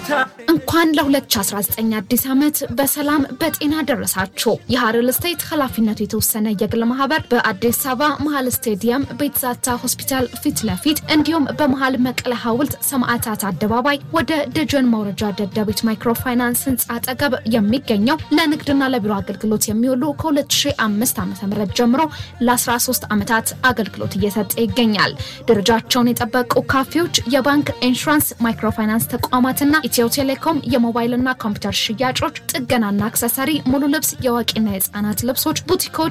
እንኳን ለ2019 አዲስ ዓመት በሰላም በጤና ደረሳችሁ። የሀረር ስቴት ኃላፊነቱ የተወሰነ የግል ማህበር በአዲስ አበባ መሀል ስቴዲየም ቤትዛታ ሆስፒታል ፊት ለፊት እንዲሁም በመሀል መቀለ ሐውልት ሰማዕታት አደባባይ ወደ ደጀን መውረጃ ደደቢት ማይክሮፋይናንስ ህንፃ አጠገብ የሚገኘው ለንግድና ለቢሮ አገልግሎት የሚውሉ ከ2005 ዓ ም ጀምሮ ለ13 ዓመታት አገልግሎት እየሰጠ ይገኛል። ደረጃቸውን የጠበቁ ካፌዎች፣ የባንክ ኢንሹራንስ፣ ማይክሮፋይናንስ ተቋማትና ኢትዮ ቴሌኮም የሞባይልና ኮምፒውተር ሽያጮች፣ ጥገናና አክሰሰሪ፣ ሙሉ ልብስ፣ የአዋቂና የህፃናት ልብሶች፣ ቡቲኮች